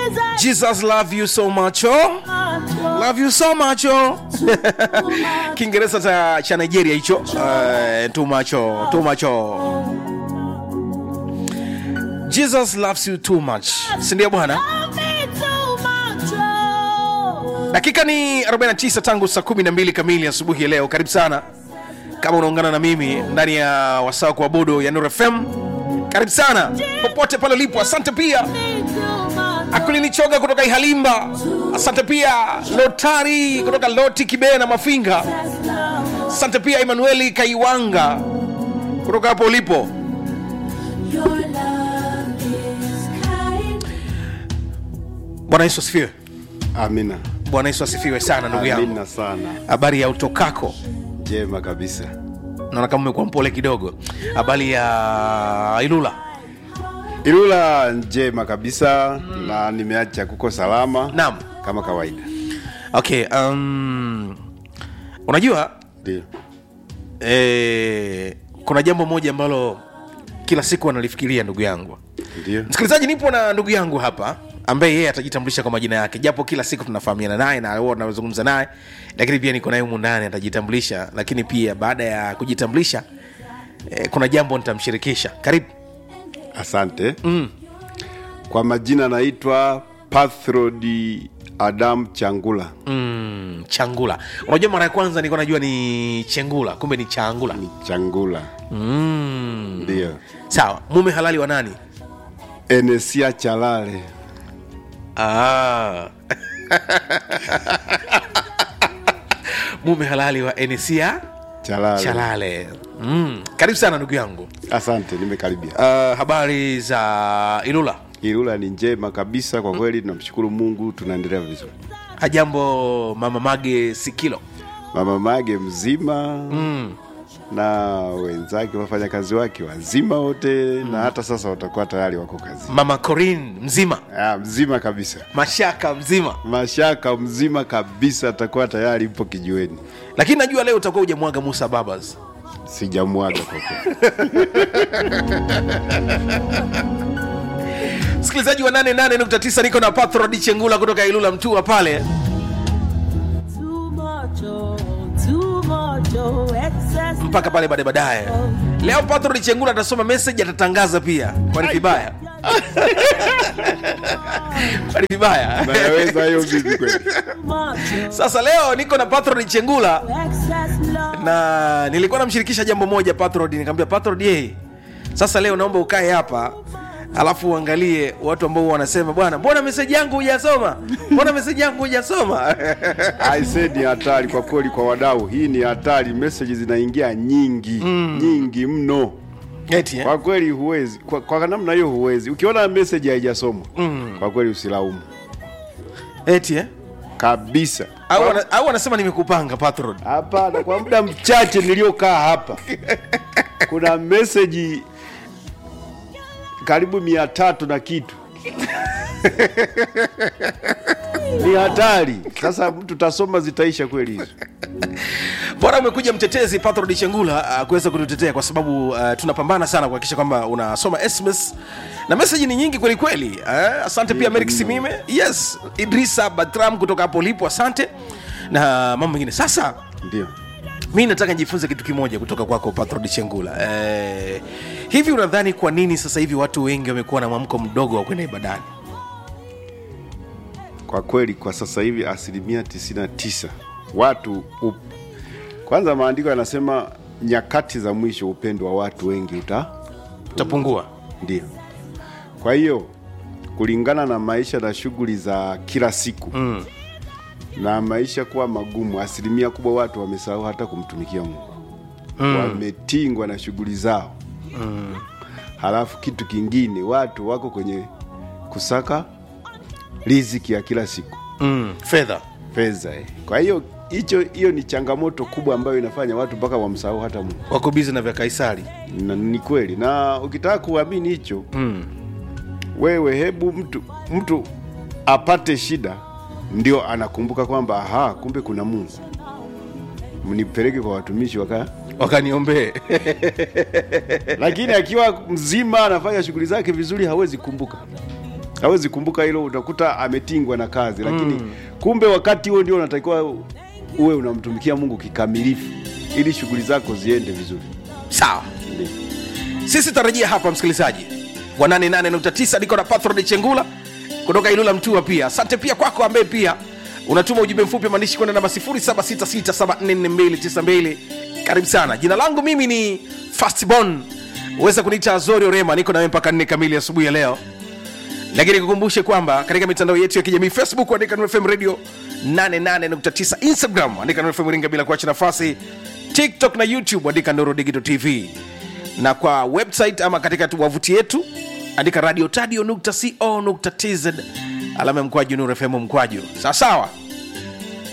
jesus love you so much oh. love you so much oh. kiingereza cha, cha nigeria hicho uh, too much oh, too much oh. jesus loves you too much sindio bwana dakika ni 49 tangu saa 12 kamili asubuhi ya leo karibu sana kama unaungana na mimi ndani ya wasaa wa kuabudu ya nur fm karibu sana popote pale ulipo asante pia akulinichoga kutoka ihalimba asante pia lotari kutoka loti kibee na mafinga asante pia emanueli kaiwanga kutoka hapo ulipo bwana yesu asifiwe Amina. bwana yesu asifiwe sana ndugu yangu Amina sana. habari ya utokako Jema kabisa. naona kama umekuwa mpole kidogo habari ya ilula Ilula njema kabisa na nimeacha kuko salama naam kama kawaida. okay um, unajua Ndio. eh, kuna jambo moja ambalo kila siku analifikiria ndugu yangu Ndio. msikilizaji nipo na ndugu yangu hapa ambaye yeye atajitambulisha kwa majina yake japo kila siku tunafahamiana naye na huwa tunazungumza naye lakini pia niko naye humu ndani atajitambulisha lakini pia baada ya kujitambulisha eh, kuna jambo nitamshirikisha karibu Asante. Mm. Kwa majina naitwa Pathrodi Adam Changula. mm, changula unajua mara ya kwanza nilikuwa najua ni chengula kumbe ni changula Changula. mm. Ndio. sawa mume halali wa nani Enesia Chalale. ah. mume halali wa enisia Chalale. chalale mm. karibu sana ndugu yangu Asante, nimekaribia. uh, habari za ilula Ilula ni njema kabisa kwa kweli, tunamshukuru Mungu, tunaendelea vizuri. hajambo mama mage sikilo Mama Mage mzima mm. na wenzake wafanyakazi wake wazima wote mm. na hata sasa watakuwa tayari wako kazi mama corin mzima ah, mzima kabisa mashaka mzima mashaka mzima kabisa atakuwa tayari mpo kijiweni lakini najua leo utakuwa ujamwaga musa babas sijamwaga kwa kweli msikilizaji wa 88.9 niko na patrod chengula kutoka ilula mtua pale mpaka pale baadaye baadaye leo patrod chengula atasoma message atatangaza pia kwani vibaya kwani vibaya nayaweza hiyo vipi kweli sasa leo niko na patrod chengula na nilikuwa namshirikisha jambo moja patrod nikamwambia patrod yeye sasa leo naomba ukae hapa alafu uangalie watu ambao wanasema bwana mbona meseji yangu hujasoma mbona meseji yangu hujasoma aise ni hatari kwa kweli kwa wadau hii ni hatari meseji zinaingia nyingi mm. nyingi mno eti eh? kwa kweli huwezi kwa, kwa namna hiyo huwezi ukiona meseji haijasomwa mm. kwa kweli usilaumu eti eh? kabisa au wana- au wanasema nimekupanga patrod hapana kwa muda mchache niliokaa hapa kuna meseji karibu mia tatu na kitu ni hatari sasa mtu tasoma zitaisha kweli hizo bora umekuja mtetezi patrod chengula uh, kuweza kututetea kwa sababu uh, tunapambana sana kuhakikisha kwamba unasoma sms na meseji ni nyingi kweli kweli uh, asante pia merik simime yes idrisa batram kutoka hapo ulipo asante na mambo mengine sasa ndio mi nataka nijifunze kitu kimoja kutoka kwako patrod chengula eh, hivi unadhani kwa nini sasa hivi watu wengi wamekuwa na mwamko mdogo wa kwenda ibadani kwa kweli kwa sasa hivi asilimia 99 watu up... kwanza maandiko yanasema nyakati za mwisho upendo wa watu wengi uta utapungua ndio kwa hiyo kulingana na maisha na shughuli za kila siku mm. na maisha kuwa magumu asilimia kubwa watu wamesahau hata kumtumikia mungu mm. wametingwa na shughuli zao mm. halafu kitu kingine watu wako kwenye kusaka riziki ya kila siku mm, fedha fedha eh. kwa hiyo hicho hiyo ni changamoto kubwa ambayo inafanya watu mpaka wamsahau hata mungu wako bizi na vya kaisari na, ni kweli na ukitaka kuamini hicho mm. wewe hebu mtu mtu apate shida ndio anakumbuka kwamba aha kumbe kuna mungu mnipeleke kwa watumishi waka wakaniombee lakini akiwa mzima anafanya shughuli zake vizuri hawezi kumbuka hawezi kumbuka hilo utakuta ametingwa na kazi lakini kumbe wakati huo ndio unatakiwa uwe unamtumikia mungu kikamilifu ili shughuli zako ziende vizuri sawa Ndiyo. sisi tarajia hapa msikilizaji wa 88.9 niko na pathrod chengula kutoka ilula mtua pia asante pia kwako ambaye pia unatuma ujumbe mfupi wa maandishi kwenda namba 0766744292 karibu sana jina langu mimi ni fastbon uweza kuniita azori orema niko nawe mpaka 4 kamili asubuhi ya leo lakini kukumbushe kwamba katika mitandao yetu ya kijamii facebook andika Nuru fm radio 88.9 instagram andika Nuru fm ringa bila kuacha nafasi tiktok na youtube andika nuru digital tv na kwa website ama katika tu wavuti yetu andika radio tadio nukta co nukta tz alama ya mkwaju nuru fm mkwaju sawasawa